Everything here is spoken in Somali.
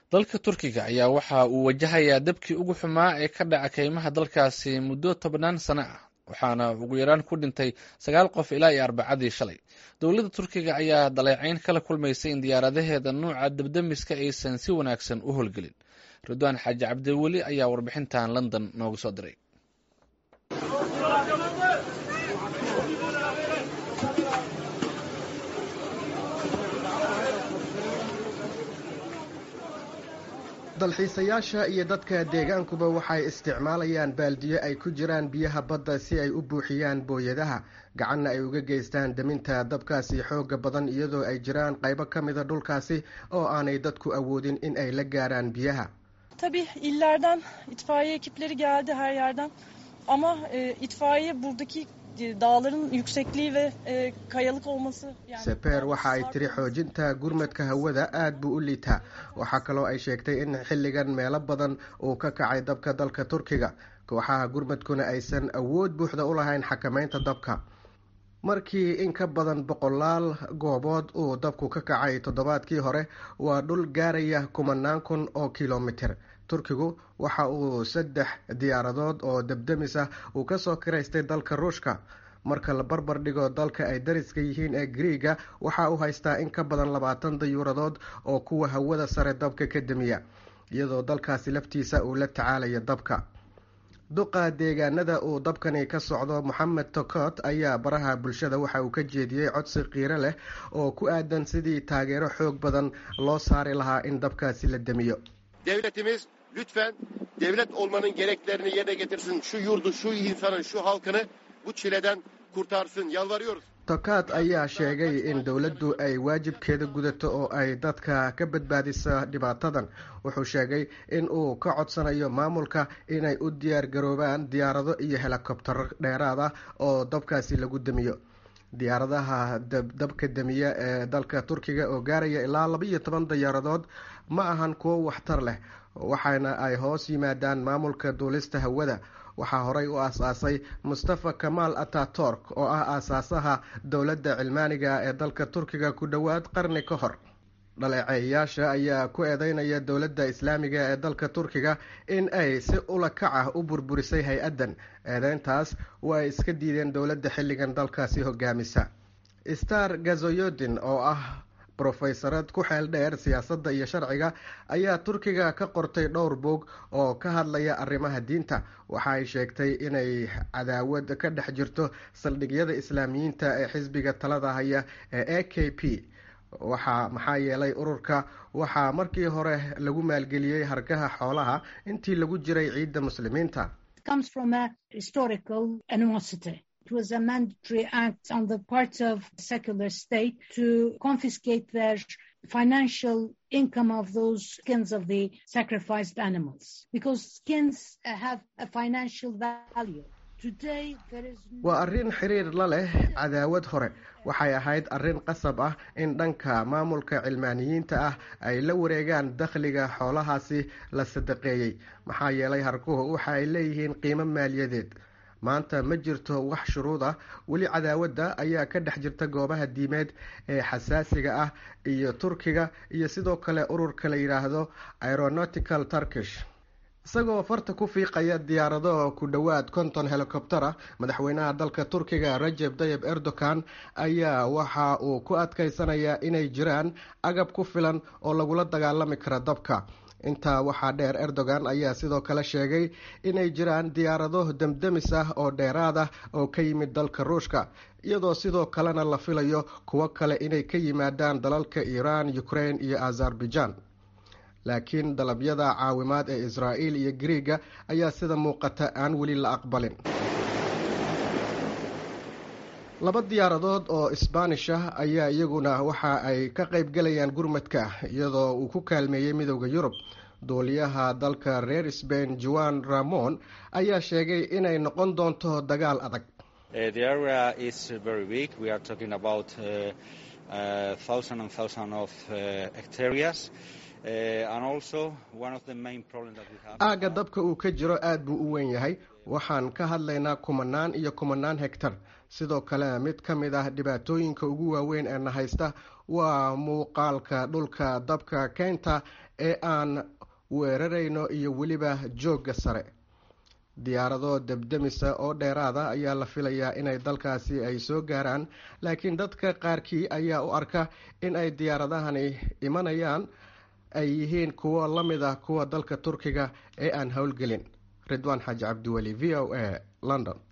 dalka turkiga ayaa waxa uu wajahayaa dabkii ugu xumaa ee ka dhaca keymaha dalkaasi muddo tobannaan sano ah waxaana ugu yaraan ku dhintay sagaal qof ilaa iyo arbacadii shalay dowladda turkiga ayaa daleecayn kala kulmaysay in diyaaradaheeda nuuca dabdamiska aysan si wanaagsan u howlgelin ridwaan xaaji cabdiweli ayaa warbixintan london nooga soo diray dalxiisayaasha iyo dadka deegaankuba waxay isticmaalayaan baaldiyo ay ku jiraan biyaha badda si ay u buuxiyaan booyadaha gacanna ay uga geystaan deminta dabkaasi xooga badan iyadoo ay jiraan qaybo ka mida dhulkaasi oo aanay dadku awoodin in ay la gaaraan biyaha Tabii illerden itfaiye ekipleri geldi her yerden ama e, itfaiye buradaki dağların yüksekliği ve e, kayalık olması yani seper waxa ay tiri xoojinta gurmadka hawada aad buu u liitaa waxaa kaloo ay sheegtay in xilligan meelo badan uu ka kacay dabka dalka turkiga kooxaha gurmadkuna aysan awood buuxda u lahayn xakamaynta dabka markii in ka badan boqolaal goobood uu dabku ka kacay toddobaadkii hore waa dhul gaaraya kumanaan kun oo kilomitir turkigu waxa uu saddex diyaaradood oo debdemis ah uu kasoo kiraystay dalka ruushka marka la barbar dhigo dalka ay dariska yihiin ee griiga waxa uu haystaa in ka badan labaatan dayuuradood oo kuwa hawada sare dabka ka demiya iyadoo dalkaasi laftiisa uu la tacaalayo dabka duqa deegaanada uu dabkani ka socdo moxamed tokot ayaa baraha bulshada waxa uu ka jeediyey codsi qiiro leh oo ku aadan sidii taageero xoog badan loo saari lahaa in dabkaasi la demiyo devletimiz lütfen devlet olmanın gereklerini yerine getirsin. Şu yurdu, şu insanı, şu halkını bu çileden kurtarsın. Yalvarıyoruz. tokaad ayaa sheegay in dowladdu ay waajibkeeda gudato oo ay dadka ka badbaadiso dhibaatadan wuxuu sheegay in uu ka codsanayo maamulka inay u diyaar garoobaan diyaarado iyo helikobtaro dheeraad ah oo dabkaasi lagu demiyo diyaaradaha dabka demiya ee dalka turkiga oo gaaraya ilaa laba iyo toban diyaaradood ma ahan kuwo waxtar leh waxaana ay hoos yimaadaan maamulka duulista hawada waxaa horey u aas-aasay mustafa kamaal ataturk oo ah aasaasaha dowladda cilmaaniga ee dalka turkiga ku dhowaad qarni ka hor dhaleeceeyayaasha ayaa ku eedeynaya dowladda islaamiga ee dalka turkiga in ay si ula kac ah u burburisay hay-addan eedeyntaas waa ay iska diideen dowladda xilligan dalkaasi hogaamisa star gazoyodin oo ah brofeysarad ku xeel dheer siyaasadda iyo sharciga ayaa turkiga ka qortay dhowr boog oo ka hadlaya arrimaha diinta waxa ay sheegtay inay cadaawad ka dhex jirto saldhigyada islaamiyiinta ee xisbiga talada haya ee a k p waxaa maxaa yeelay ururka waxaa markii hore lagu maalgeliyey hargaha xoolaha intii lagu jiray ciidda muslimiinta It was a mandatory act on the part of the secular state to confiscate their financial income of those skins of the sacrificed animals because skins have a financial value. waa arrin xiriir la leh cadaawad hore waxay ahayd arrin qasab ah in dhanka maamulka cilmaaniyiinta ah ay la wareegaan dakhliga xoolahaasi la sadaqeeyey maxaa yeelay harkuhu waxa ay leeyihiin qiimo maaliyadeed maanta ma jirto wax shuruud ah weli cadaawadda ayaa ka dhex jirta goobaha diimeed ee xasaasiga ah iyo turkiga iyo sidoo kale ururka la yidhaahdo aeronautical turkish isagoo farta ku fiiqaya diyaarado ku dhowaad konton helikobter ah madaxweynaha dalka turkiga rajeb tayib erdogan ayaa waxa uu ku adkeysanayaa inay jiraan agab ku filan oo lagula dagaalami kara dabka intaa waxaa dheer erdogan ayaa sidoo kale sheegay inay jiraan diyaarado demdemis ah oo dheeraad ah oo ka yimid dalka ruushka iyadoo sidoo kalena la filayo kuwo kale inay ka yimaadaan dalalka iiraan ukraine iyo azerbaijan laakiin dalabyada caawimaad ee israa'iil iyo griiga ayaa sida muuqata aan weli la aqbalin laba diyaaradood oo isbaanish ah ayaa iyaguna waxa ay ka qayb galayaan gurmadka iyadoo uu ku kaalmeeyey midowda yurub duuliyaha dalka reer sbain juan ramon ayaa sheegay inay noqon doonto dagaal adag aagga dabka uu ka jiro aad buu u weyn yahay waxaan ka hadlaynaa kumanaan iyo kumanaan hegtar sidoo kale mid ka mid ah dhibaatooyinka ugu waaweyn ee na haysta waa muuqaalka dhulka dabka keynta ee aan weerarayno iyo weliba joogga sare diyaarado debdemisa oo dheeraada ayaa la filayaa inay dalkaasi ay soo gaaraan laakiin dadka qaarkii ayaa u arka in ay diyaaradahani imanayaan ay yihiin kuwo la mid ah kuwa dalka turkiga ee aan howlgelin ridwaan xaaji cabdiweli v o a london